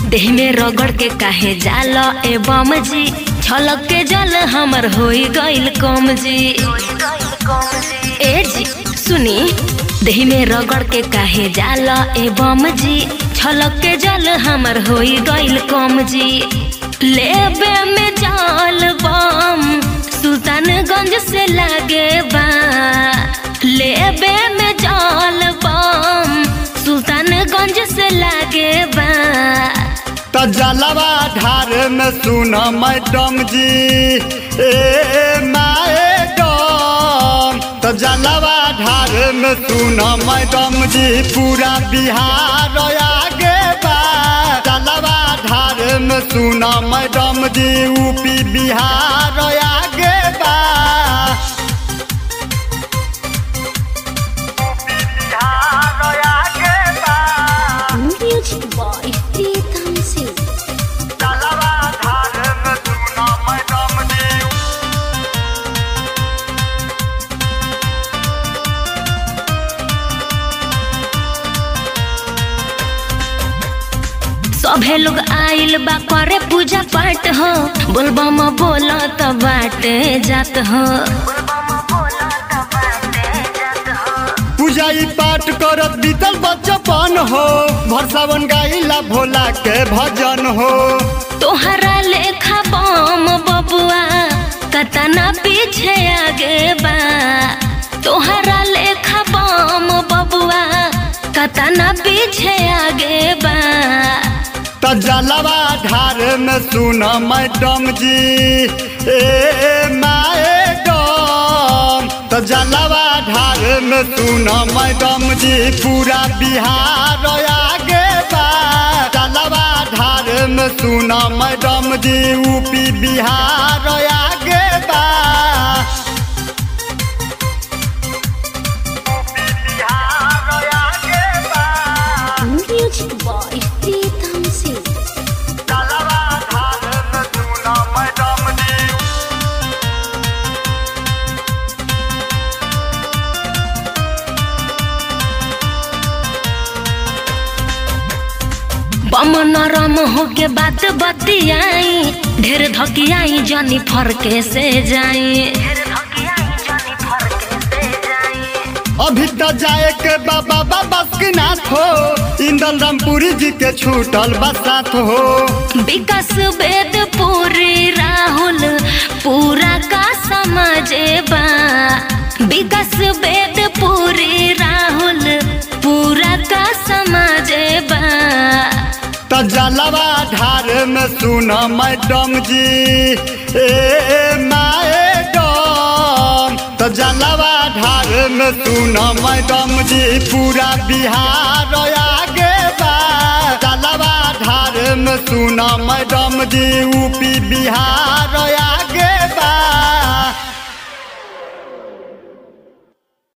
देह में रगड़ के काहे जाल ए बम जी छलक के जल हमर होई गइल कम जी ए जी सुनी देह में रगड़ के काहे जाल ए बम जी छलक के जल हमर होई गइल कम जी लेबे में जाल बम सुल्तानगंज से लागे बा लेबे में जाल बम सुल्तानगंज से लागे बा त जलवा ढार में सुन मैडम जी ए मैडम त जलवा ढार में सुन मैडम जी पूरा बिहार आगे बा जलवा ढार में सुन मैडम जी यूपी बिहार आगे बा बिहार आगे बा म्यूजिक बॉय प्रीतम सिंह जलवा ढार में सुन मैडम जी सभे लोग आइल बा करे पूजा पाठ हो बोलबम बोल त बाटे जात हो पूजा ई पाठ करत बीतल बचपन हो भरसावन गाइला भोला के भजन हो तोहरा लेखा बम बबुआ कतना पीछे आगे बा तोहरा लेखा बम बबुआ कतना पीछे आगे बा त जलवा ढार में सुन मैडम जी ए मैडम त जलवा ढार में सुन मैडम जी पूरा बिहार आगे बा जलवा ढार में सुन मैडम जी यूपी बिहार आगे बा बिहार आगे बा म्यूजिक बॉय प्रीतम सिंह जलवा ढार में सुन मैडम जी बम नरम हो के बात बतियाई ढेर धकियाई जनी फरके से जाई अभी तो जाए के बाबा बाबा के नाथ हो इंदल रामपुरी जी के छूटल बसात हो विकास वेद पूरी राहुल पूरा का समझे बा विकास वेद पूरी राहुल पूरा का समझे बा त जलवा ढार में सुन मैडम जी ए मैडम त जलवा ढार में सुन मैडम जी पूरा बिहार आगे बा जलवा ढार में सुन मैडम जी यूपी बिहार आगे बा